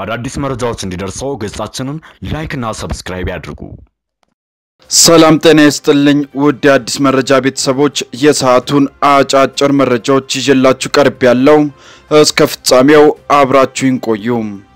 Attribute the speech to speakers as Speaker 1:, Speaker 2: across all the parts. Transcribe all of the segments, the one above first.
Speaker 1: አዳዲስ መረጃዎች እንዲደርሰው ገጻችንን ላይክና ሰብስክራይብ ያድርጉ።
Speaker 2: ሰላም ጤና ይስጥልኝ ውድ የአዲስ መረጃ ቤተሰቦች፣ የሰዓቱን አጫጭር መረጃዎች ይዤላችሁ ቀርብ ያለው እስከ ፍጻሜው አብራችሁን ቆዩ።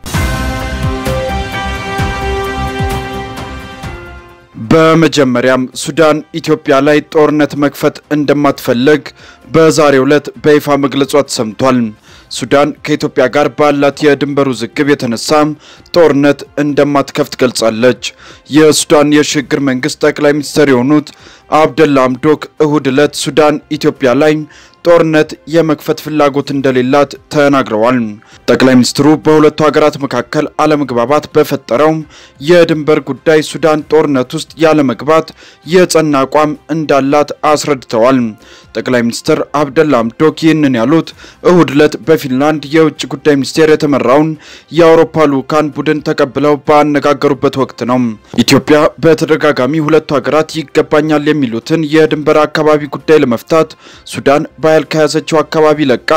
Speaker 2: በመጀመሪያም ሱዳን ኢትዮጵያ ላይ ጦርነት መክፈት እንደማትፈልግ በዛሬው ዕለት በይፋ መግለጿ ተሰምቷል። ሱዳን ከኢትዮጵያ ጋር ባላት የድንበር ውዝግብ የተነሳ ጦርነት እንደማትከፍት ገልጻለች። የሱዳን የሽግግር መንግስት ጠቅላይ ሚኒስትር የሆኑት አብደላ አምዶክ እሁድ ዕለት ሱዳን ኢትዮጵያ ላይ ጦርነት የመክፈት ፍላጎት እንደሌላት ተናግረዋል። ጠቅላይ ሚኒስትሩ በሁለቱ ሀገራት መካከል አለመግባባት በፈጠረው የድንበር ጉዳይ ሱዳን ጦርነት ውስጥ ያለመግባት የጸና አቋም እንዳላት አስረድተዋል። ጠቅላይ ሚኒስትር አብደላ አምዶክ ይህንን ያሉት እሁድ ዕለት በፊንላንድ የውጭ ጉዳይ ሚኒስቴር የተመራውን የአውሮፓ ልዑካን ቡድን ተቀብለው ባነጋገሩበት ወቅት ነው። ኢትዮጵያ በተደጋጋሚ ሁለቱ ሀገራት ይገባኛል የሚሉትን የድንበር አካባቢ ጉዳይ ለመፍታት ሱዳን በኃይል ከያዘችው አካባቢ ለቃ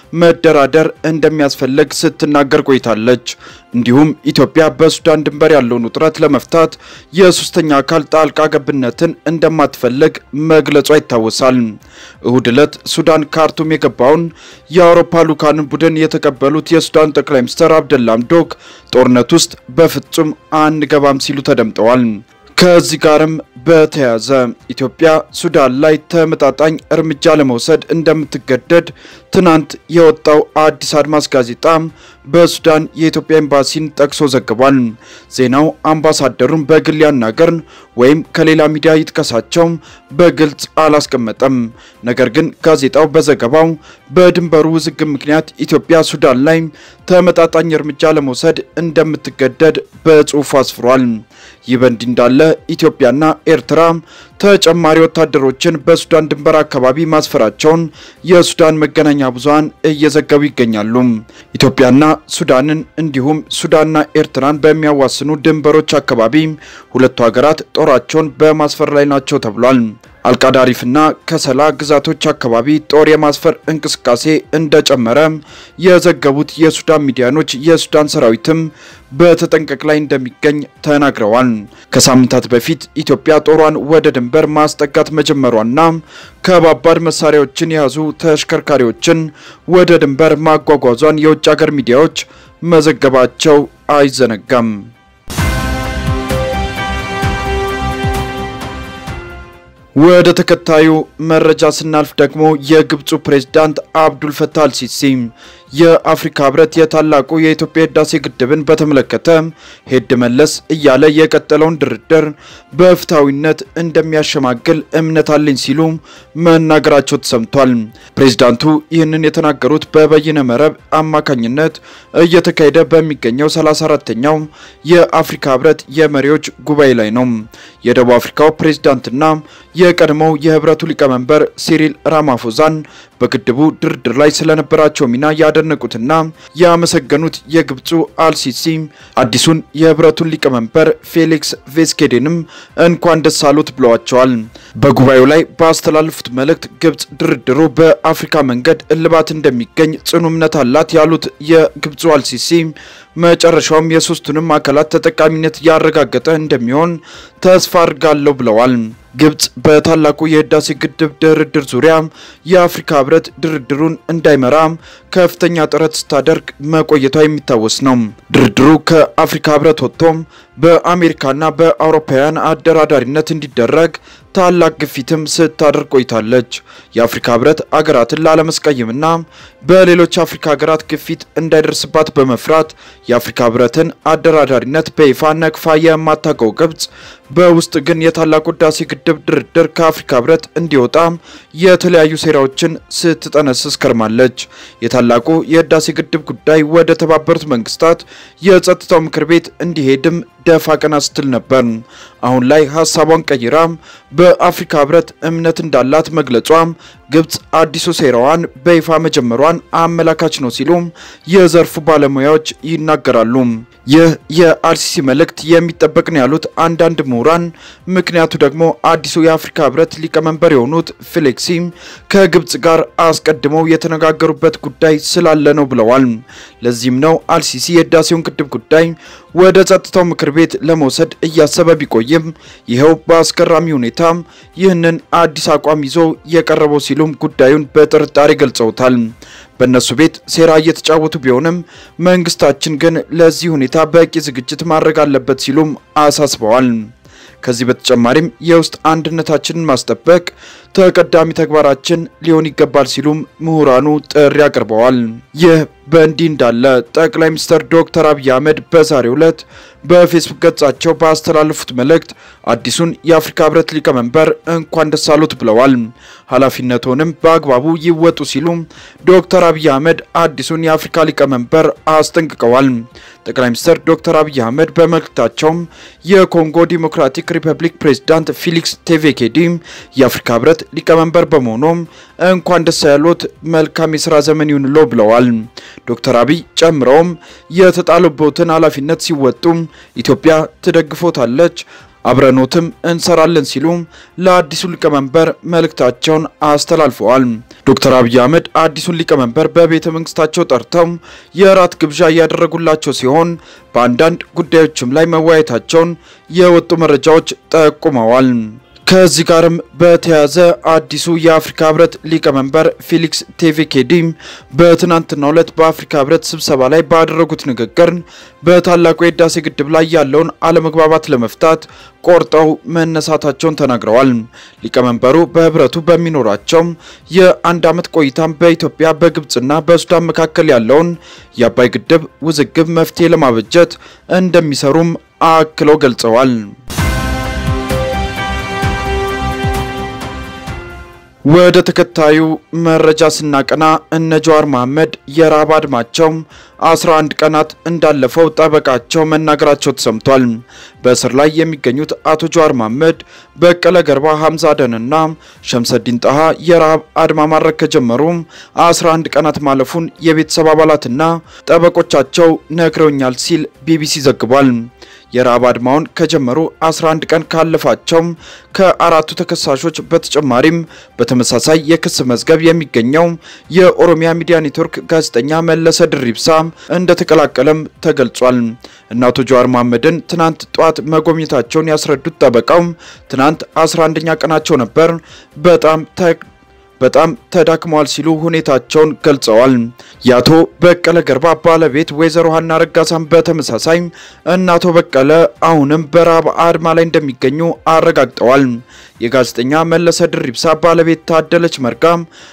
Speaker 2: መደራደር እንደሚያስፈልግ ስትናገር ቆይታለች። እንዲሁም ኢትዮጵያ በሱዳን ድንበር ያለውን ውጥረት ለመፍታት የሶስተኛ አካል ጣልቃ ገብነትን እንደማትፈልግ መግለጿ ይታወሳል። እሁድ ዕለት ሱዳን ካርቱም የገባውን የአውሮፓ ልዑካን ቡድን የተቀበሉት የሱዳን ጠቅላይ ሚኒስትር አብደላ አምዶክ ጦርነት ውስጥ በፍጹም አንገባም ሲሉ ተደምጠዋል። ከዚህ ጋርም በተያያዘ ኢትዮጵያ ሱዳን ላይ ተመጣጣኝ እርምጃ ለመውሰድ እንደምትገደድ ትናንት የወጣው አዲስ አድማስ ጋዜጣ በሱዳን የኢትዮጵያ ኤምባሲን ጠቅሶ ዘግቧል። ዜናው አምባሳደሩን በግል ያናገርን ወይም ከሌላ ሚዲያ ይጥቀሳቸው በግልጽ አላስቀመጠም። ነገር ግን ጋዜጣው በዘገባው በድንበሩ ውዝግብ ምክንያት ኢትዮጵያ ሱዳን ላይ ተመጣጣኝ እርምጃ ለመውሰድ እንደምትገደድ በጽሑፉ አስፍሯል። ይህ በእንዲህ እንዳለ ኢትዮጵያና ኤርትራ ተጨማሪ ወታደሮችን በሱዳን ድንበር አካባቢ ማስፈራቸውን የሱዳን መገናኛ ብዙሃን እየዘገቡ ይገኛሉ። ኢትዮጵያና ሱዳንን እንዲሁም ሱዳንና ኤርትራን በሚያዋስኑ ድንበሮች አካባቢ ሁለቱ ሀገራት ጦራቸውን በማስፈር ላይ ናቸው ተብሏል። አልቃዳሪፍና ከሰላ ግዛቶች አካባቢ ጦር የማስፈር እንቅስቃሴ እንደጨመረ የዘገቡት የሱዳን ሚዲያኖች የሱዳን ሰራዊትም በተጠንቀቅ ላይ እንደሚገኝ ተናግረዋል። ከሳምንታት በፊት ኢትዮጵያ ጦሯን ወደ ድንበር ማስጠጋት መጀመሯና ከባባድ መሳሪያዎችን የያዙ ተሽከርካሪዎችን ወደ ድንበር ማጓጓዟን የውጭ ሀገር ሚዲያዎች መዘገባቸው አይዘነጋም። ወደ ተከታዩ መረጃ ስናልፍ ደግሞ የግብፁ ፕሬዝዳንት አብዱል ፈታህ አልሲሲ የአፍሪካ ህብረት የታላቁ የኢትዮጵያ ህዳሴ ግድብን በተመለከተ ሄድ መለስ እያለ የቀጠለውን ድርድር በፍትሐዊነት እንደሚያሸማግል እምነት አለኝ ሲሉ መናገራቸው ተሰምቷል። ፕሬዝዳንቱ ይህንን የተናገሩት በበይነ መረብ አማካኝነት እየተካሄደ በሚገኘው 34ተኛው የአፍሪካ ህብረት የመሪዎች ጉባኤ ላይ ነው። የደቡብ አፍሪካው ፕሬዝዳንትና የቀድሞው የህብረቱ ሊቀመንበር ሲሪል ራማፎዛን በግድቡ ድርድር ላይ ስለነበራቸው ሚና ያደነቁትና ያመሰገኑት የግብፁ አልሲሲ አዲሱን የህብረቱን ሊቀመንበር ፌሊክስ ቬስኬዴንም እንኳን ደስ አሉት ብለዋቸዋል። በጉባኤው ላይ ባስተላለፉት መልእክት ግብፅ ድርድሩ በአፍሪካ መንገድ እልባት እንደሚገኝ ጽኑ እምነት አላት ያሉት የግብፁ አልሲሲ መጨረሻውም የሶስቱንም አካላት ተጠቃሚነት ያረጋገጠ እንደሚሆን ተስፋ አድርጋለሁ ብለዋል። ግብፅ በታላቁ የህዳሴ ግድብ ድርድር ዙሪያ የአፍሪካ ህብረት ድርድሩን እንዳይመራ ከፍተኛ ጥረት ስታደርግ መቆየቷ የሚታወስ ነው። ድርድሩ ከአፍሪካ ህብረት ወጥቶ በአሜሪካና በአውሮፓውያን አደራዳሪነት እንዲደረግ ታላቅ ግፊትም ስታደርግ ቆይታለች። የአፍሪካ ህብረት አገራትን ላለመስቀየምና በሌሎች አፍሪካ ሀገራት ግፊት እንዳይደርስባት በመፍራት የአፍሪካ ህብረትን አደራዳሪነት በይፋ ነቅፋ የማታውቀው ግብፅ በውስጥ ግን የታላቁ ህዳሴ ግድብ ድርድር ከአፍሪካ ህብረት እንዲወጣ የተለያዩ ሴራዎችን ስትጠነስስ ከርማለች። የታላቁ የህዳሴ ግድብ ጉዳይ ወደ ተባበሩት መንግስታት የጸጥታው ምክር ቤት እንዲሄድም ደፋ ቀና ስትል ነበር። አሁን ላይ ሀሳቧን ቀይራ በአፍሪካ ህብረት እምነት እንዳላት መግለጿ ግብፅ አዲሱ ሴራዋን በይፋ መጀመሯን አመላካች ነው ሲሉ የዘርፉ ባለሙያዎች ይናገራሉ። ይህ የአልሲሲ መልእክት የሚጠበቅ ነው ያሉት አንዳንድ ምሁራን፣ ምክንያቱ ደግሞ አዲሱ የአፍሪካ ህብረት ሊቀመንበር የሆኑት ፌሊክሲ ከግብጽ ጋር አስቀድመው የተነጋገሩበት ጉዳይ ስላለ ነው ብለዋል። ለዚህም ነው አልሲሲ የህዳሴውን ግድብ ጉዳይ ወደ ጸጥታው ምክር ቤት ለመውሰድ እያሰበ ቢቆይም ይኸው በአስገራሚ ሁኔታ ይህንን አዲስ አቋም ይዞ የቀረበው ሲሉም ጉዳዩን በጥርጣሬ ገልጸውታል። በእነሱ ቤት ሴራ እየተጫወቱ ቢሆንም መንግስታችን ግን ለዚህ ሁኔታ በቂ ዝግጅት ማድረግ አለበት ሲሉም አሳስበዋል። ከዚህ በተጨማሪም የውስጥ አንድነታችንን ማስጠበቅ ተቀዳሚ ተግባራችን ሊሆን ይገባል ሲሉም ምሁራኑ ጥሪ አቅርበዋል። ይህ በእንዲህ እንዳለ ጠቅላይ ሚኒስትር ዶክተር አብይ አህመድ በዛሬው ዕለት በፌስቡክ ገጻቸው ባስተላለፉት መልእክት አዲሱን የአፍሪካ ህብረት ሊቀመንበር እንኳን ደስ አሉት ብለዋል። ኃላፊነቱንም በአግባቡ ይወጡ ሲሉ ዶክተር አብይ አህመድ አዲሱን የአፍሪካ ሊቀመንበር አስጠንቅቀዋል። ጠቅላይ ሚኒስትር ዶክተር አብይ አህመድ በመልእክታቸውም የኮንጎ ዲሞክራቲክ ሪፐብሊክ ፕሬዝዳንት ፊሊክስ ቴቬኬዲ የአፍሪካ ህብረት ሊቀመንበር በመሆኑም እንኳን ደስ ያሉት መልካም የስራ ዘመን ይሁንሎ ብለዋል። ዶክተር አብይ ጨምረውም የተጣሉበትን ኃላፊነት ሲወጡ ኢትዮጵያ ትደግፎታለች አብረኖትም እንሰራለን ሲሉ ለአዲሱ ሊቀመንበር መልእክታቸውን አስተላልፈዋል። ዶክተር አብይ አህመድ አዲሱን ሊቀመንበር በቤተ መንግስታቸው ጠርተው የራት ግብዣ እያደረጉላቸው ሲሆን በአንዳንድ ጉዳዮችም ላይ መወያየታቸውን የወጡ መረጃዎች ጠቁመዋል። ከዚህ ጋርም በተያያዘ አዲሱ የአፍሪካ ህብረት ሊቀመንበር ፌሊክስ ቴቬኬዲ በትናንትናው ዕለት በአፍሪካ ህብረት ስብሰባ ላይ ባደረጉት ንግግር በታላቁ የህዳሴ ግድብ ላይ ያለውን አለመግባባት ለመፍታት ቆርጠው መነሳታቸውን ተናግረዋል። ሊቀመንበሩ በህብረቱ በሚኖራቸው የአንድ ዓመት ቆይታም በኢትዮጵያ በግብፅና በሱዳን መካከል ያለውን የአባይ ግድብ ውዝግብ መፍትሄ ለማበጀት እንደሚሰሩም አክለው ገልጸዋል። ወደ ተከታዩ መረጃ ስናቀና እነ ጀዋር መሐመድ የረሃብ አድማቸው 11 ቀናት እንዳለፈው ጠበቃቸው መናገራቸው ተሰምቷል። በእስር ላይ የሚገኙት አቶ ጀዋር መሐመድ፣ በቀለ ገርባ፣ ሐምዛ አደንና ሸምሰዲን ጣሃ የረሃብ አድማ ማድረግ ከጀመሩ 11 ቀናት ማለፉን የቤተሰብ አባላትና ጠበቆቻቸው ነግረውኛል ሲል ቢቢሲ ዘግቧል። የረሃብ አድማውን ከጀመሩ 11 ቀን ካለፋቸው ከአራቱ ተከሳሾች በተጨማሪም በተመሳሳይ የክስ መዝገብ የሚገኘው የኦሮሚያ ሚዲያ ኔትወርክ ጋዜጠኛ መለሰ ድሪብሳ እንደተቀላቀለም ተገልጿል። እነ አቶ ጀዋር መሐመድን ትናንት ጠዋት መጎብኘታቸውን ያስረዱት ጠበቃው ትናንት 11ኛ ቀናቸው ነበር፣ በጣም በጣም ተዳክመዋል ሲሉ ሁኔታቸውን ገልጸዋል። የአቶ በቀለ ገርባ ባለቤት ወይዘሮ ሀና ረጋሳን በተመሳሳይ እነ አቶ በቀለ አሁንም በረሃብ አድማ ላይ እንደሚገኙ አረጋግጠዋል። የጋዜጠኛ መለሰ ድሪብሳ ባለቤት ታደለች መርጋ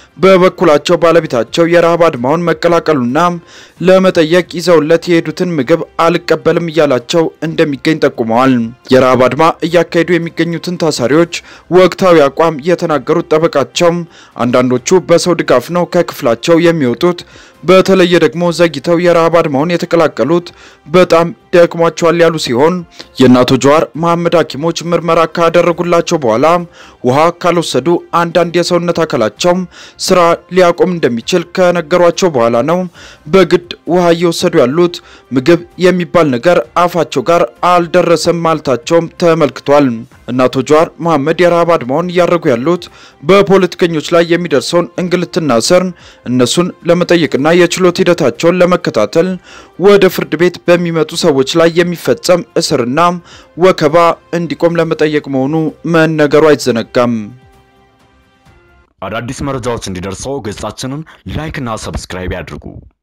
Speaker 2: በበኩላቸው ባለቤታቸው የረሃብ አድማውን መቀላቀሉና ለመጠየቅ ይዘውለት የሄዱትን ምግብ አልቀበልም እያላቸው እንደሚገኝ ጠቁመዋል። የረሃብ አድማ እያካሄዱ የሚገኙትን ታሳሪዎች ወቅታዊ አቋም የተናገሩት ጠበቃቸው አንዳንዶቹ በሰው ድጋፍ ነው ከክፍላቸው የሚወጡት፣ በተለየ ደግሞ ዘግይተው የረሃብ አድማውን የተቀላቀሉት በጣም ደክሟቸዋል ያሉ ሲሆን የእነ አቶ ጀዋር መሐመድ ሐኪሞች ምርመራ ካደረጉላቸው በኋላ ውሃ ካልወሰዱ አንዳንድ የሰውነት አካላቸው ስራ ሊያቆም እንደሚችል ከነገሯቸው በኋላ ነው በግድ ውሃ እየወሰዱ ያሉት። ምግብ የሚባል ነገር አፋቸው ጋር አልደረሰም ማለታቸውም ተመልክቷል። እነ አቶ ጀዋር መሐመድ የረሃብ አድማውን እያደረጉ ያሉት በፖለቲከኞች ላይ የሚደርሰውን እንግልትና እስር እነሱን ለመጠየቅና የችሎት ሂደታቸውን ለመከታተል ወደ ፍርድ ቤት በሚመጡ ሰዎች ላይ የሚፈጸም እስርና ወከባ እንዲቆም ለመጠየቅ መሆኑ መነገሩ አይዘነጋም።
Speaker 1: አዳዲስ መረጃዎች እንዲደርሰው ገጻችንን ላይክ እና ሰብስክራይብ ያድርጉ።